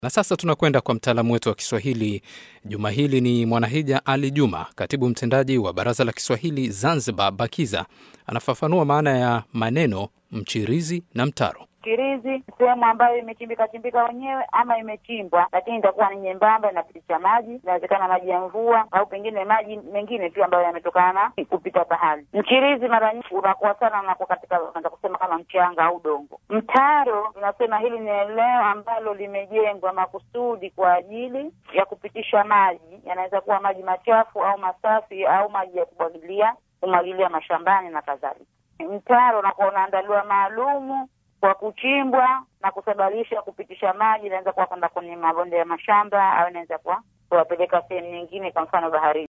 Na sasa tunakwenda kwa mtaalamu wetu wa Kiswahili juma hili. Ni Mwanahija Ali Juma, katibu mtendaji wa Baraza la Kiswahili Zanzibar, BAKIZA. Anafafanua maana ya maneno mchirizi na mtaro. Mchirizi sehemu ambayo imechimbika chimbika wenyewe ama imechimbwa, lakini itakuwa ni nyembamba, inapitisha maji, inawezekana maji ya mvua au pengine maji mengine tu ambayo yametokana na kupita pahali. Mchirizi mara nyingi unakuwa sana unakuwa katika, unaweza kusema kama mchanga au udongo. Mtaro tunasema hili ni eneo ambalo limejengwa makusudi kwa ajili ya kupitisha maji, yanaweza kuwa maji machafu au masafi au maji ya kumwagilia kumwagilia mashambani na kadhalika. Mtaro unakuwa unaandaliwa maalumu kwa kuchimbwa na kusababisha kupitisha maji, inaweza kuwa kwenda kwenye mabonde ya mashamba au inaweza kuwa kuwapeleka sehemu nyingine, kwa mfano baharini.